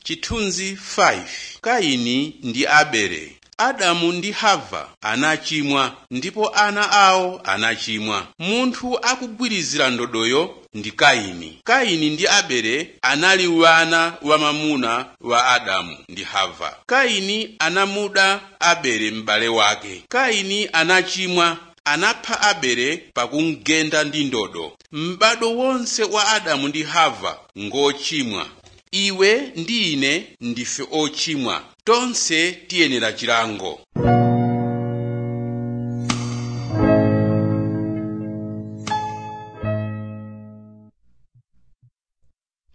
chithunzi 5 kaini ndi abele adamu ndi hava anachimwa ndipo ana awo anachimwa munthu akugwirizira ndodoyo ndi kaini kaini ndi abele anali wana wamamuna wa adamu ndi hava kaini anamuda abele m'bale wake kaini anachimwa anapha abele pakumugenda ndi ndodo m'bado wonse wa adamu ndi hava ngochimwa iwe ndi ine ndife ochimwa tonse tiyenera chilango